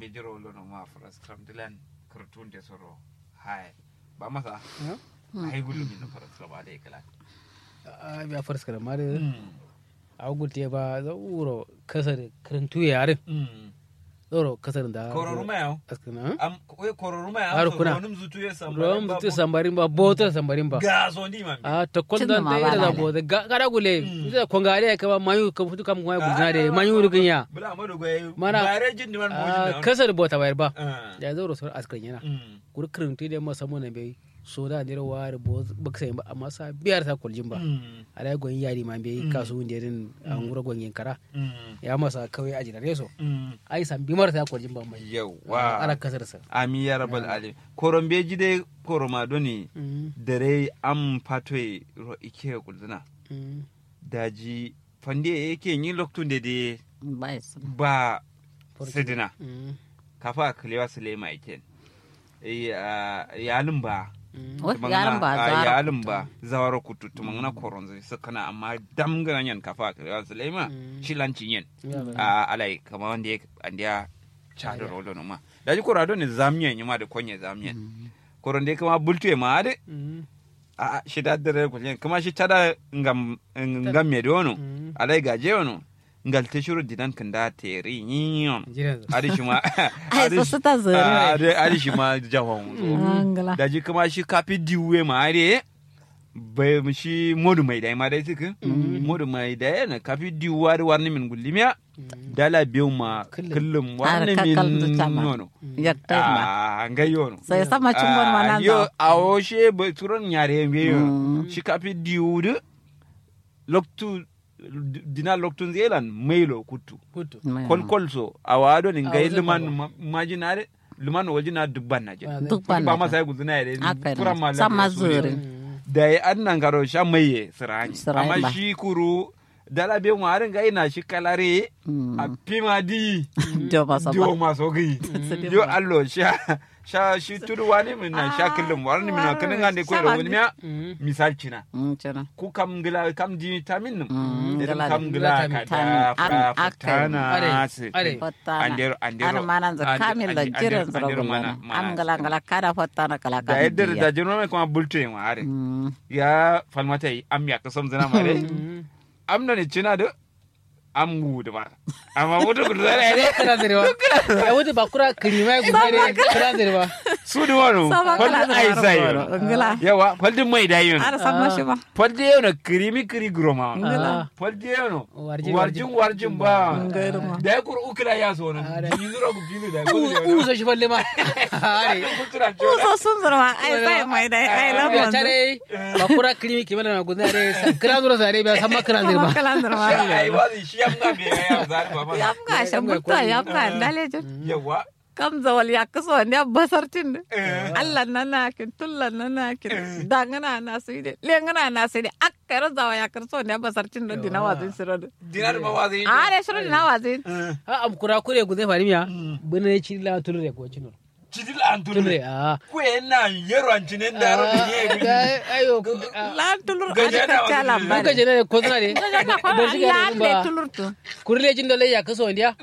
bejiro lono ma faras kram dilan kurtun de soro hai ba masa ai gudu min faras kram ade kala a biya faras kara ma da a gulte ba za uro kasar karantu yarin zoro kasar da kororuma yau askana am we kororuma Har yau kuna. ronum zutu ya samba rom tu sambarin ba botar sambarin ba ga so ndi man a ta kon Cin da dan ma ta ba ira da lale. bo da gara gule da kongare ka ba mayu ka futu kam kuma gudna de mayu rugin ya bula amadu goye Mana- bare jin man a mojin kasar bota bayar ba ah ya zoro sor askran yana mm kur karantu da masa mun bai so da ne wa bo baksa ba amma sa biyar ta koljin ba mm ala gon yari ma bai kasu wunde din an gura gon yin kara mm ya masa kawai a jinare so mm ai san bi marta koljin ba mai yawa ala kasar sa ami ya rabal alim korombe jide koroma doni dare am patoy ro ike kulduna daji fande yake yin loktun da de bai su ba sidina kafa kalewa sulema iken yalin ba wai yaran ba a zara yalin ba zawara kutu tumangana koronzo sakana amma dam ganyan kafa kalewa sulema shilanci yen a alai kama wanda ya anda ya chado rolo no ma daji korado ne zamiyan yima da konye zamiyan koronde kama bultu ma ade a shi da dare kullen kuma shi tada ngam ngam me dono alai gaje wono ngal te shuru dinan kanda teri yin jiran adi shi ma ai so su ta zare adi adi shi ma jahon angala daji kuma shi kafi diwe ma ade bai shi modu mai dai ma dai tuku modu mai dai na kafi diwa da warni min gullimiya dala biyu ma Kullum. kullum Har warni kakal min du chama. nono yakta ma a ngai yono sai sama cungon ma nan yo da a woshe bai turon yare mbe yo Mm. shi kafi diwudu loktu dina loktun zelan mailo kutu hutu kol kol so a wado ni A ngai wajen liman baba. ma- majinare liman wajina dubban na je duk ba ban ma sai guzuna yare Haka ne. kura ma Sama lafiya su ne. zure. da ya annan garo sha maye sirani Sirani ba. amma shi kuru dala be mu harin ga ina shi kalare a pima di jo ba sa dio ba maso gai Sidi yo ba. allo sha sha shi tudu wani min na sha kullum wani min na kanin ande ko Sama wani miya misal cina Mm, cina ku kam gila kam di tamin num Mm, idan gila kam di- gila gila ka tamin. da Tamin. An- fa akai. Are, tana se are. fottana Andero- andero- ana manan za ande- kamil da ande- jiran andero- zara andero gulana mana- mana am gala gala kada fottana kala da kala yadda da jino mai kuma bulto yin are Mm, ya falmata yi am ya kasam zina mare am na ne cina da am gudu ba amma wuta gudu zara ne kana zirwa ya wuce ba kura kirima ya guda ne kana zirwa su da wani sama kala faldin ai sai zara ngala yawa faldin mai da yin ara san mashi ba faldin yau na kirimi kiri groma Ah. faldin yau na Warjin- warjin warjin ba Ngairu ma. da ya kura ukila ya so na yi zura ku gini da ya kudu u so shi falle ma are Uso sun zurma ai sai mai dai ai ya lamon tare ba kura kirimi kimana na guda ne kira zura sare ba san ma kana zirwa kala zurma ai wazi shi yamma me ya zari ba ma yam ga shan mutta yam ga dale jin yawa kam zawal ya kaso ne basar tin Allah na na kin tullan na na kin dangana na su de lengana na su de akkara zawa ya kaso ne basar tin do dina wazin siro de dinar ma wazi a ne siro dina wazin ha am kura kure guda fari miya bune ne ci la tulure ko cinu cidil an tulure tulure a ku na yero an cinen da ro da ye ayo lan tulur Gaje ada na ka cala wazin. bare ka jene ne ko zana ne don shi ga lan ne le ba tulur tu kurle jin dole ya kaso ndiya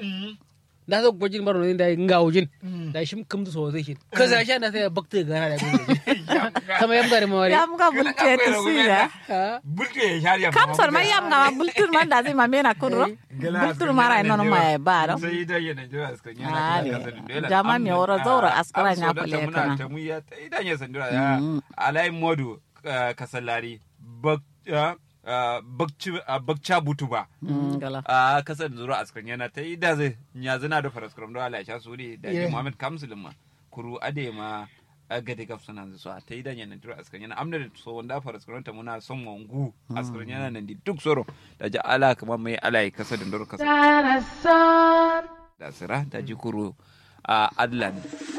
da so gojin baro ne da nga wujin da shim kam to so zai shi ka za sha na sai bakta gana da gojin sama yam gari mawari yam ga bulte tu sira bulke ya shariya kam sor ma yam ga bultur man da zai ma mena kudro bultur mara nono ma ya bara sai da yana jira aska yana Are. kasa da dole Jama mi woro zaura askara nya kule kule kana kana. ta mu ya ta idan ya sandura ya alai modu ah, kasallari bak ah, ah, bakci ah, bakca butu ba gala a kasar zuru askan yana ta yi da zai ya zina da faras kuram da ala sha su ne da Yeah. ji muhammad kamsulin ma kuru ade ma a gade gaf suna su a ta yi da yana tura askan yana amna da so wanda faras kuram ta muna son wangu askan yana nan di duk soro da ji ala kuma mai ala ya kasa da ndoro kasa da sira da ji kuru a adlan